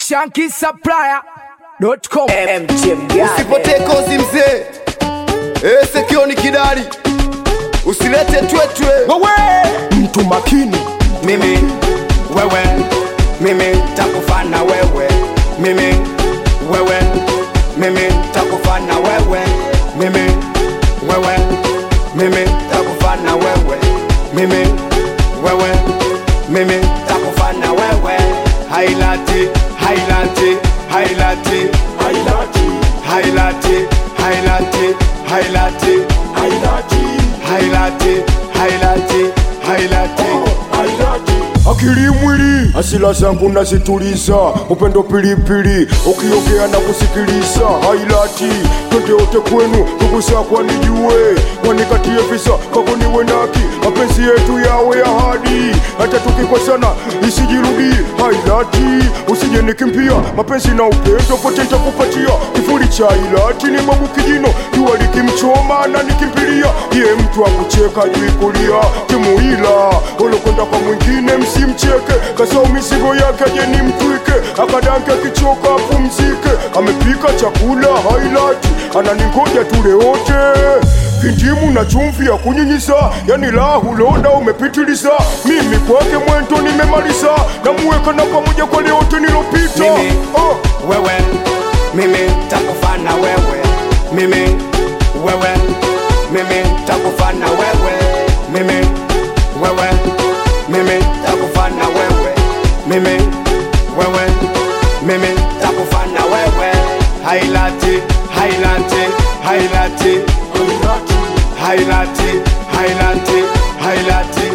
shankisupplier.com Usipotee kozi mzee, Eh, sekioni kidari, usilete twetwe. wewe mtu makini Mimi wewe, mimi takufana wewe, mimi wewe, mimi takufana wewe, mimi wewe, mimi takufana wewe, mimi wewe, mimi takufana wewe. Hailati, hailati, hailati, hailati, hailati, hailati, hailati, hailati, hailati, hailati, hailati. akili mwili asila zangu nazituliza upendo pilipili ukiongea na kusikiliza hailati twende wote kwenu ndugu zako wanijue wanikatie visa kako niwe naki mapenzi yetu yawe ahadi hata tukikosana isijirudi hailati usije nikimpia mapenzi na upendo pote nitakupatia kifuri cha hailati ni babu kijino jua likimchoma na nikimpilia ye mtu akucheka juu kulia timuila olokwenda kwa mwingine msimcheke kasau mizigo yake je ni mtwike akadanke akichoka apumzike amepika chakula hailati ananingoja tule wote vindimu na chumvi ya kunyinyiza yani lahu loda umepitiliza mimi kwake mwento nimemaliza namuweka na pamoja kwa leote nilopita Mimi. oh. wewe mimi takufana wewe mimi wewe mimi takufana wewe mimi wewe mimi takufana wewe mimi wewe mimi takufana wewe hailati hailati hailati hailati hailati hailati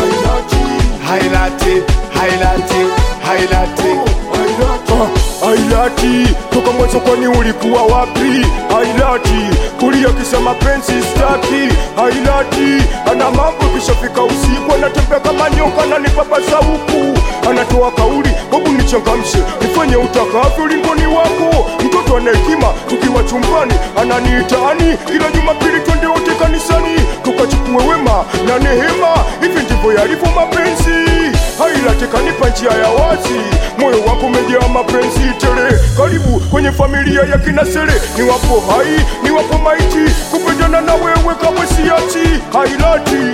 hailati hailati hailati Ah, Ailati, toka mwanzo kwani ulikuwa wapi? Ailati, kulia kisa mapenzi staki. Ailati, ana mambo kishafika usiku, anatembea kama nyoka na nipapasa huku, anatoa kauli, babu nichangamshe, nifanye utakavyo, lingoni wako. Mtoto ana hekima, tukiwa chumbani ananiitaani, kila Jumapili twende wote kanisani, tukachukue wema na nehema. Hivi ndivyo yalivyo mapenzi hailati kanipa njia ya wazi, moyo wako umejaa mapenzi tele. Karibu kwenye familia ya kinasele, ni wapo hai, ni wapo maiti, kupendana na wewe kamwe siachi. Hailati,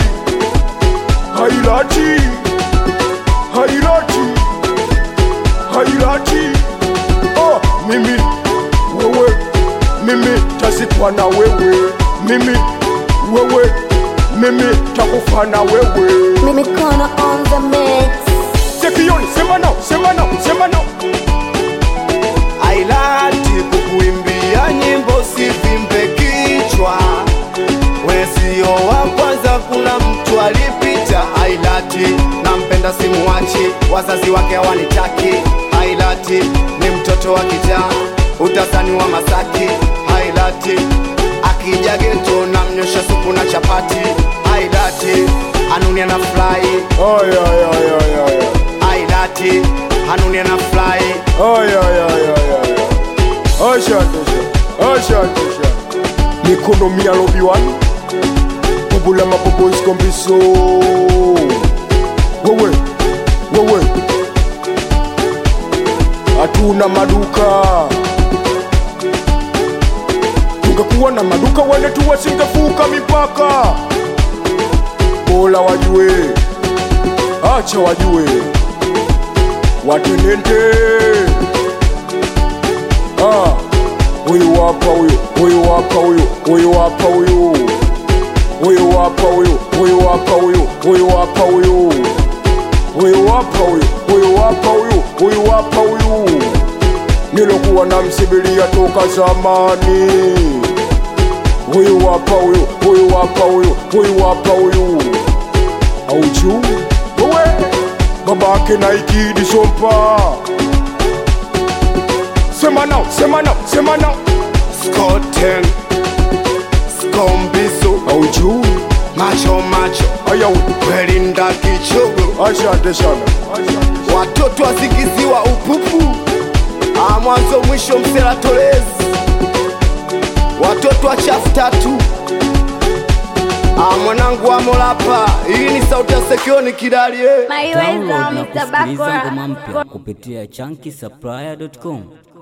hailati, hailati, hailati. Oh, mimi wewe, mimi tazikwa na wewe, mimi wewe, mimi takufa na wewe. Mimi Kona on the mix. Sekioni, sema nao, sema nao, sema nao. ailati kukuimbia nyimbo sivimbe kichwa wesio wa kwanza kuna mtu alipita ailati nampenda simuwachi wazazi wake hawanitaki ailati ni mtoto wa kijaa utasani wa masaki ailati akija geto na mnyosha supu na chapati ailati anunia na fly Ay, ay, ay, ay, ay, ay. ailati anunia na fly Ay, ay, ay, ay, ay, ay. Asante sana, asante sana. Mikono mia lobi one. Bubula mabobo iskombiso. Wewe, wewe. Hatuna maduka. Tungekuwa na maduka wale tu wasingevuka mipaka. Bora wajue, acha wajue watenente Ah, huyu hapa huyu huyu hapa huyu huyu hapa huyu huyu hapa huyu huyu hapa huyu huyu hapa huyu huyu hapa huyu huyu hapa huyu huyu hapa huyu nilokuwa na msibilia toka zamani huyu hapa huyu huyu hapa huyu huyu hapa huyu auju wewe babake na ikidi sompa sema nao sema nao sema nao Skoten Skombisu auju Macho macho ayawe Kwelinda kichogo asante sana Watoto wasingiziwa upupu Ah, Mwanzo mwisho msela tolezi Watoto wa chafu tatu Ah, mwanangu wa Molapa, hii ni sauti ya Sekioni Kidali eh. Maiweza Download na Mr. kusikiliza Bakora. ngoma mpya kupitia chunky supplier.com.